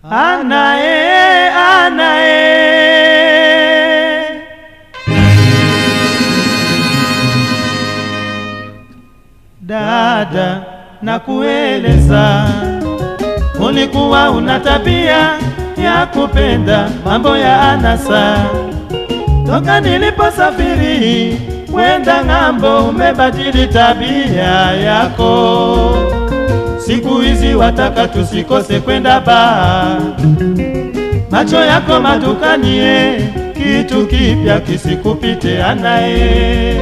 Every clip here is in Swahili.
anae anae dada na kueleza ulikuwa una tabia ya kupenda mambo ya anasa toka niliposafiri kwenda ng'ambo umebadili tabia yako siku hizi wataka tusikose kwenda baa macho yako madukanie kitu kipya kisikupite anaye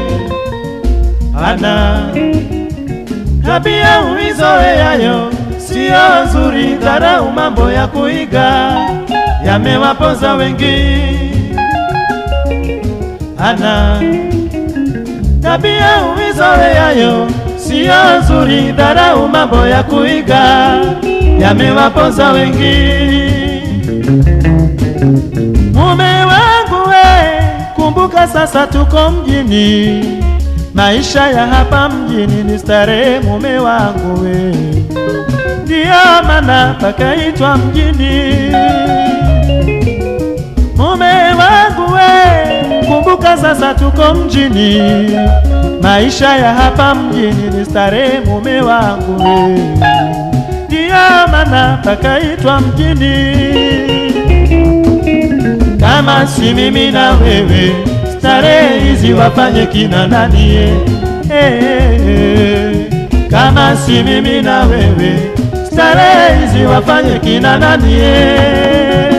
ana tabia uizoeyayo siyo nzuri dharau mambo ya kuiga yamewaponza wengi ana tabia uizoeyayo siyo nzuri dharau mambo ya kuiga yamewaponza wengi mume wangu we kumbuka sasa tuko mjini maisha ya hapa mjini ni starehe mume wangu we ndiyo maana pakaitwa mjini mume wangu we kumbuka sasa tuko mjini maisha ya hapa mjini ni starehe mume wangu we ndiyo maana pakaitwa mjini kama si mimi na wewe starehe hizi wafanye kina nani eh, eh, eh. kama si mimi na wewe starehe hizi wafanye kina nani eh.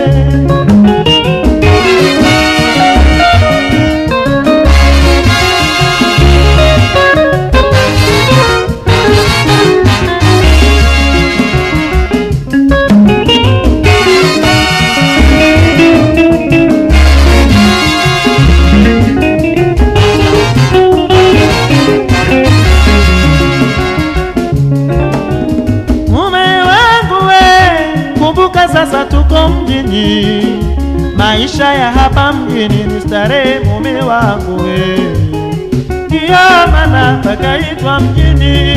mume wangu we, kumbuka sasa tuko mjini, maisha ya hapa mjini ni starehe. Mume wangu we, ndiyo maana pakaitwa mjini.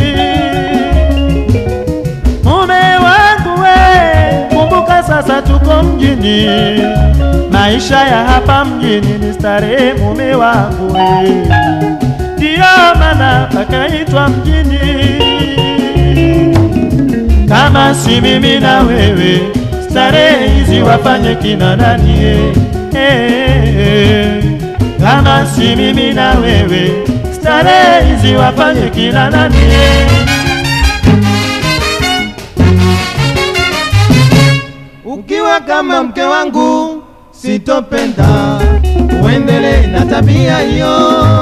Mume wangu we, kumbuka sasa tuko mjini, maisha ya hapa mjini ni starehe. Mume wangu we, ndiyo maana pakaitwa mjini kama si mimi na wewe, starehe hizi wafanye kina nani? eh, eh, eh. Kama si mimi na wewe, starehe hizi wafanye kina nani? eh. Ukiwa kama mke wangu sitopenda uendelee na tabia hiyo,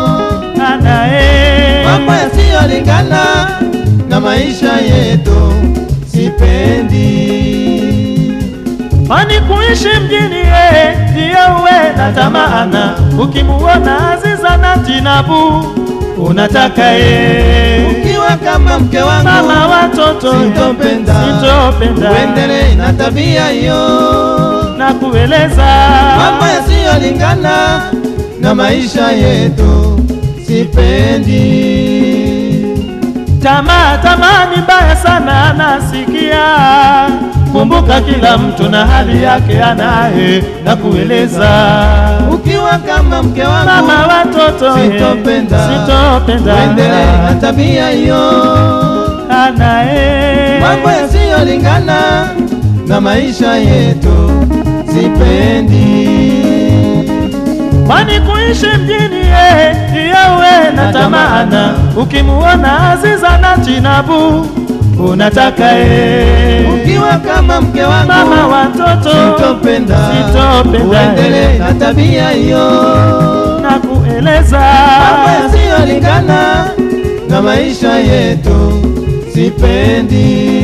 Anae mambo yasiyolingana na maisha yetu sipendi. kwani kuishi mjini eh, ndiyo uwe na tamaana. Ukimuona Aziza na Tinabu unataka ye Ukiwa kama mke wangu mama watoto eh, sitopenda sitopenda uendelee na tabia hiyo, na kueleza mambo yasiyolingana na maisha yetu sipendi. Tamaa, tamaa ni mbaya sana, nasikia. Kumbuka kila mtu na hali yake anaye, na kueleza Ukiwa kama mke wangu mama watoto eh, sitopenda sitopenda uendelee na tabia hiyo, anaye mambo yasiyolingana na maisha yetu sipendi. kwani kuishi mjini eh, ndiyo uwe na tamaana. Ukimuona Aziza na Tinabu unataka eh, Ukiwa kama mke wangu mama watoto sitopenda sitopenda uendelee na tabia hiyo, na kueleza mambo yasiyolingana na maisha yetu sipendi.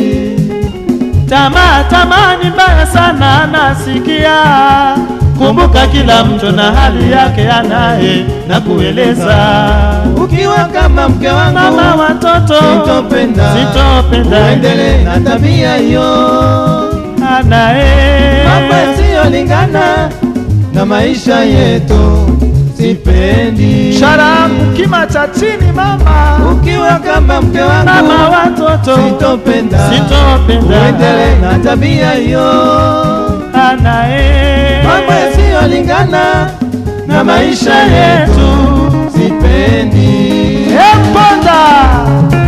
Tamaa, tamaa ni mbaya sana, nasikia. Kumbuka kila mtu na hali yake anaye, na kueleza Ukiwa kama mke wangu mama watoto sitopenda sitopenda uendelee na tabia hiyo, anaye mambo yasiyolingana na maisha yetu sipendi. Sharamu kima cha chini mama, Ukiwa kama mke mama wangu watoto sitopenda, sitopenda uendelee na tabia hiyo, anaye mambo yasiyolingana na maisha yetu sipendi. Emponda